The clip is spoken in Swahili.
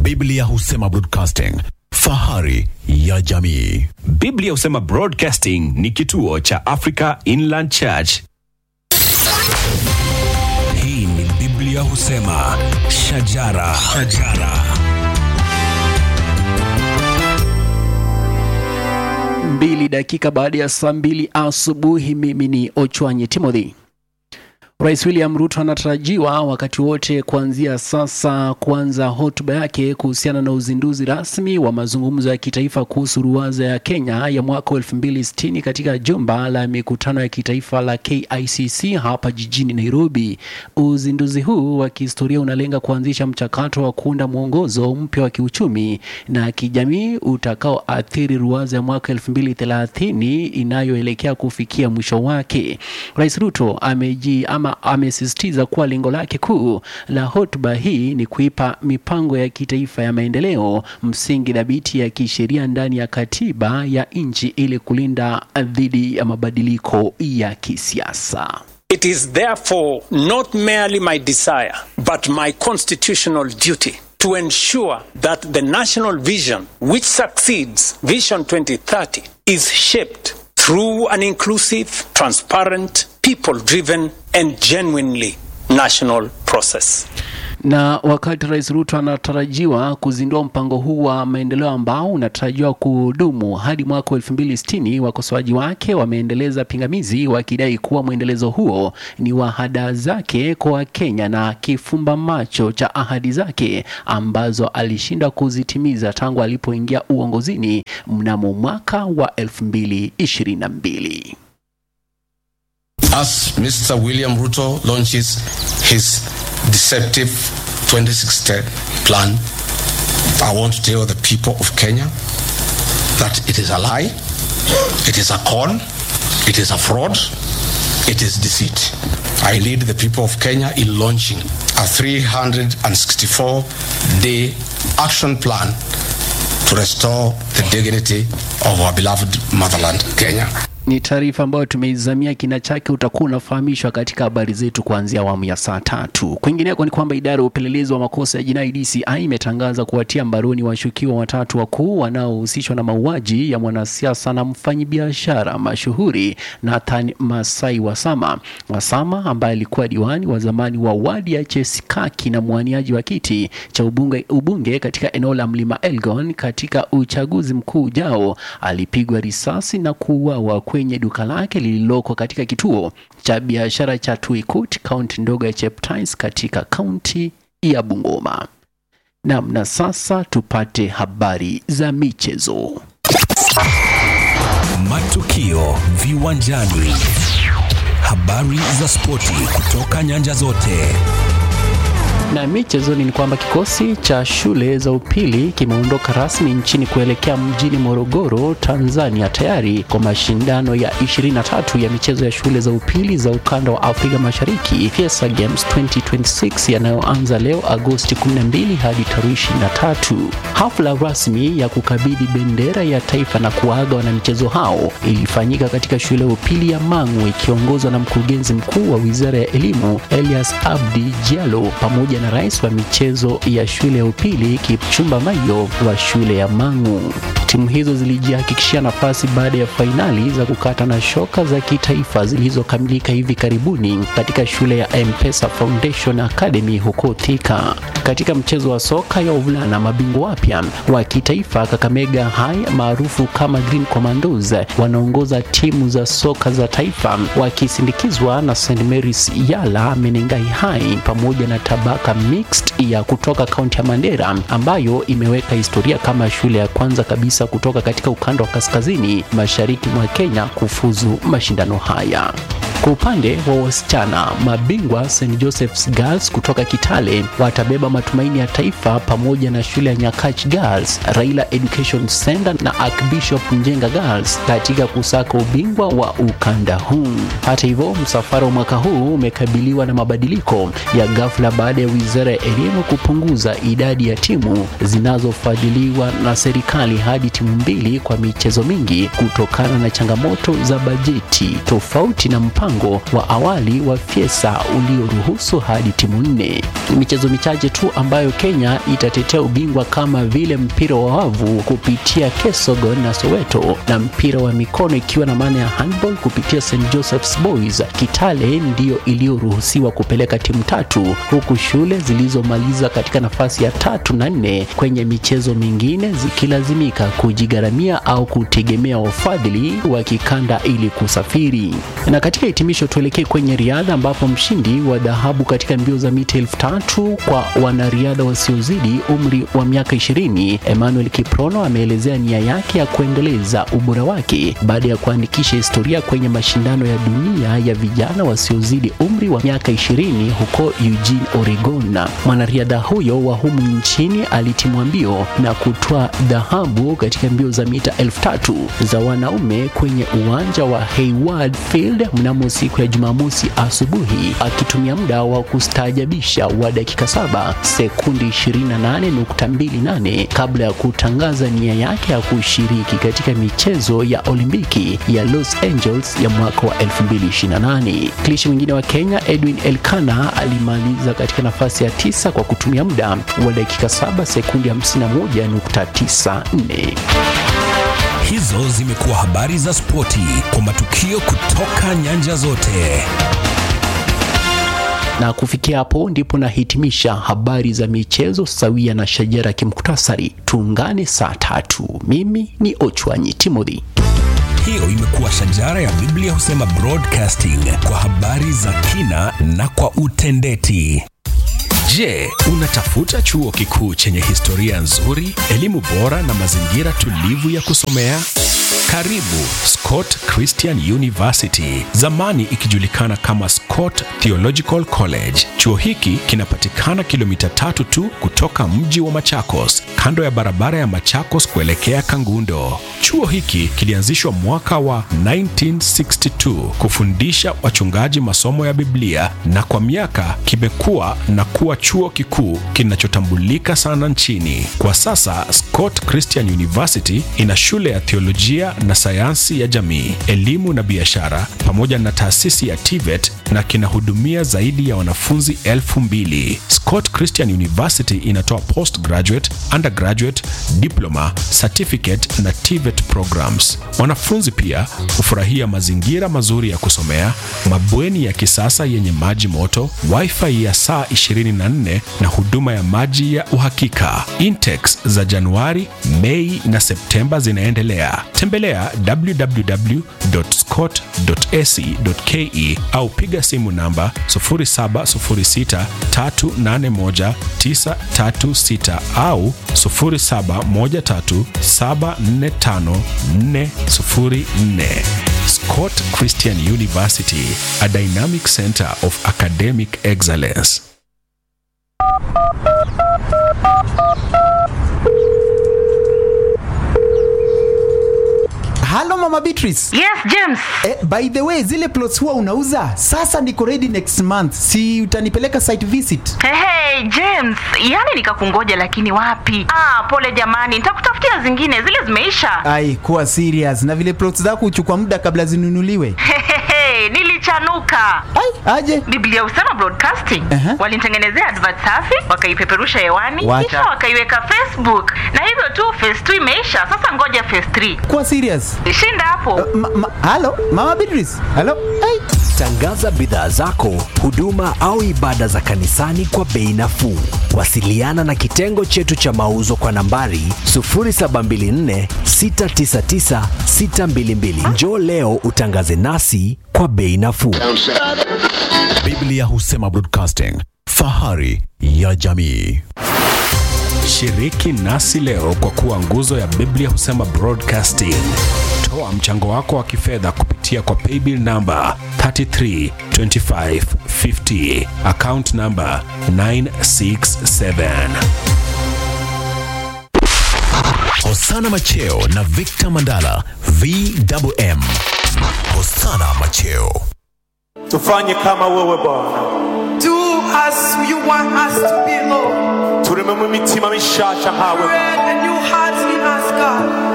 Biblia husema broadcasting, fahari ya jamii. Biblia husema Broadcasting ni kituo cha Africa Inland Church. Hii ni Biblia husema shajara, shajara. mbili dakika baada ya saa mbili asubuhi. Mimi ni Ochwanyi Timothy. Rais William Ruto anatarajiwa wakati wote kuanzia sasa kuanza hotuba yake kuhusiana na uzinduzi rasmi wa mazungumzo ya kitaifa kuhusu ruwaza ya Kenya ya mwaka 2060 katika jumba la mikutano ya kitaifa la KICC hapa jijini Nairobi. Uzinduzi huu wa kihistoria unalenga kuanzisha mchakato wa kuunda mwongozo mpya wa kiuchumi na kijamii utakaoathiri ruwaza ya mwaka 2030 inayoelekea kufikia mwisho wake. Rais Ruto ameji ama amesisitiza kuwa lengo lake kuu la hotuba hii ni kuipa mipango ya kitaifa ya maendeleo msingi dhabiti ya kisheria ndani ya katiba ya nchi ili kulinda dhidi ya mabadiliko ya kisiasa. It is therefore not merely my desire, but my constitutional duty to ensure that the national vision, which succeeds Vision 2030, is shaped through an inclusive, transparent, people driven, and genuinely national process. Na wakati Rais Ruto anatarajiwa kuzindua mpango huu wa maendeleo ambao unatarajiwa kudumu hadi mwaka 2060, wakosoaji wake wameendeleza pingamizi wakidai kuwa mwendelezo huo ni wa hadaa zake kwa Wakenya na kifumba macho cha ahadi zake ambazo alishindwa kuzitimiza tangu alipoingia uongozini mnamo mwaka wa 2022. As Mr. William Ruto launches his deceptive 2060 plan, I want to tell the people of Kenya that it is a lie, it is a con, it is a fraud, it is deceit. I lead the people of Kenya in launching a 364 day action plan to restore the dignity of our beloved motherland, Kenya. Ni taarifa ambayo tumeizamia kina chake, utakuwa unafahamishwa katika habari zetu kuanzia awamu ya saa tatu. Kwingineko ni kwamba idara ya upelelezi wa makosa ya jinai DCI imetangaza kuwatia mbaroni washukiwa watatu wakuu wanaohusishwa na mauaji ya mwanasiasa na mfanyabiashara mashuhuri Nathan Masai Wasama. Wasama ambaye alikuwa diwani wa zamani wa wadi ya Chesikaki na mwaniaji wa kiti cha ubunge, ubunge katika eneo la Mlima Elgon katika uchaguzi mkuu ujao, alipigwa risasi na kuuawa kwenye duka lake lililoko katika kituo cha biashara cha Tuikut, kaunti ndogo ya Cheptais katika kaunti ya Bungoma. Naam, na sasa tupate habari za michezo. Matukio viwanjani, habari za spoti kutoka nyanja zote. Na michezoni ni kwamba kikosi cha shule za upili kimeondoka rasmi nchini kuelekea mjini Morogoro, Tanzania, tayari kwa mashindano ya 23 ya michezo ya shule za upili za ukanda wa Afrika Mashariki, Fiesta Games 2026 yanayoanza leo Agosti 12 hadi tarehe 23. Hafla rasmi ya kukabidhi bendera ya taifa na kuaga wanamichezo hao ilifanyika katika shule ya upili ya Mang'u ikiongozwa na mkurugenzi mkuu wa Wizara ya Elimu Elias Abdi Diallo pamoja na rais wa michezo ya shule ya upili Kipchumba Mayo wa shule ya Mang'u. Timu hizo zilijihakikishia nafasi baada ya fainali za kukata na shoka za kitaifa zilizokamilika hivi karibuni katika shule ya M-Pesa Foundation Academy huko Thika. Katika mchezo wa soka ya wavulana, mabingwa wapya wa kitaifa Kakamega High maarufu kama Green Commandos wanaongoza timu za soka za taifa wakisindikizwa na St Mary's Yala, Menengai High pamoja na Tabaka Mixed ya kutoka kaunti ya Mandera ambayo imeweka historia kama shule ya kwanza kabisa kutoka katika ukanda wa kaskazini mashariki mwa Kenya kufuzu mashindano haya. Kwa upande wa wasichana, mabingwa St Joseph's Girls kutoka Kitale watabeba matumaini ya taifa pamoja na shule ya Nyakach Girls, Raila Education Center na Archbishop Njenga Girls katika kusaka ubingwa wa ukanda huu. Hata hivyo, msafara wa mwaka huu umekabiliwa na mabadiliko ya ghafla baada ya Wizara ya Elimu kupunguza idadi ya timu zinazofadhiliwa na serikali hadi timu mbili kwa michezo mingi kutokana na changamoto za bajeti tofauti na mpango mpango wa awali wa Fiesa ulioruhusu hadi timu nne. Michezo michache tu ambayo Kenya itatetea ubingwa kama vile mpira wa wavu kupitia Kesogon na Soweto na mpira wa mikono ikiwa na maana ya handball kupitia St Joseph's Boys. Kitale ndiyo iliyoruhusiwa kupeleka timu tatu huku shule zilizomaliza katika nafasi ya tatu na nne kwenye michezo mingine zikilazimika kujigharamia au kutegemea wafadhili wa kikanda ili kusafiri. Na katika hitimisho, tuelekee kwenye riadha ambapo mshindi wa dhahabu katika mbio za mita elfu tatu kwa wanariadha wasiozidi umri wa miaka 20 Emmanuel Kiprono ameelezea nia yake ya kuendeleza ubora wake baada ya kuandikisha historia kwenye mashindano ya dunia ya vijana wasiozidi umri wa miaka 20 huko Eugene, Oregon. Mwanariadha huyo wa humu nchini alitimwa mbio na kutoa dhahabu katika mbio za mita elfu tatu za wanaume kwenye uwanja wa Hayward Field mnamo siku ya Jumamosi asubuhi akitumia muda wa kustaajabisha wa dakika saba sekundi 28.28 kabla ya kutangaza nia yake ya kushiriki katika michezo ya Olimpiki ya Los Angeles ya mwaka wa 2028. Klishi mwingine wa Kenya Edwin Elkana alimaliza katika nafasi ya tisa kwa kutumia muda wa dakika 7 sekundi 51.94. Hizo zimekuwa habari za spoti kwa matukio kutoka nyanja zote. Na kufikia hapo ndipo nahitimisha habari za michezo sawia na shajara kimuktasari. Tuungane saa tatu. Mimi ni Ochwanyi Timothy. Hiyo imekuwa shajara ya Biblia husema broadcasting kwa habari za kina na kwa utendeti. Je, unatafuta chuo kikuu chenye historia nzuri, elimu bora na mazingira tulivu ya kusomea? Karibu Scott Christian University, zamani ikijulikana kama Scott Theological College. Chuo hiki kinapatikana kilomita tatu tu kutoka mji wa Machakos, kando ya barabara ya Machakos kuelekea Kangundo. Chuo hiki kilianzishwa mwaka wa 1962 kufundisha wachungaji masomo ya Biblia na kwa miaka kimekuwa na kuwa chuo kikuu kinachotambulika sana nchini. Kwa sasa Scott Christian University ina shule ya theolojia na sayansi ya jamii, elimu na biashara pamoja na taasisi ya TVET na kinahudumia zaidi ya wanafunzi elfu mbili. Scott Christian University inatoa postgraduate, undergraduate, diploma, certificate na TVET programs. Wanafunzi pia hufurahia mazingira mazuri ya kusomea, mabweni ya kisasa yenye maji moto, wifi ya saa 24 na huduma ya maji ya uhakika. Intex za Januari, Mei na Septemba zinaendelea. Tembelea www.scott.ac.ke au piga simu namba 0706381936 au 0713745404. Scott Christian University, a dynamic center of academic excellence. Halo Mama Beatrice. Yes, James. Eh, by the way, zile plots huwa unauza? Sasa niko ready next month. Si utanipeleka site visit? Hey, hey, James, yani nikakungoja lakini wapi? Ah, pole jamani, nitakutafutia zingine, zile zimeisha. Ai, kuwa serious. Na vile plots zako huchukua muda kabla zinunuliwe. Hehehe, nilichanuka. Ai, aje. Biblia husema broadcasting. Aha. Walinitengenezea advert safi, wakaipeperusha hewani, Wacha. kisha wakaiweka Facebook. Na hivyo tu phase 2 imeisha. Sasa ngoja phase 3. Kuwa serious. Shinda hapo. Ma, ma, halo Mama Beatrice. Halo. Ai. Tangaza bidhaa zako, huduma au ibada za kanisani kwa bei nafuu. Wasiliana na kitengo chetu cha mauzo kwa nambari 0724 699 622. Njoo leo utangaze nasi kwa bei nafuu. Biblia husema broadcasting, fahari ya jamii. Shiriki nasi leo kwa kuwa nguzo ya Biblia husema broadcasting. Toa mchango wako wa kifedha kupitia kwa paybill namba 332550 account namba 967. Hosana Macheo na Victor Mandala VMM. Hosana Macheo. tufanye kama wewe Bwana, Do as you want us to be, Lord. turememo imitima mishasha nkawe Create a new heart in us, God.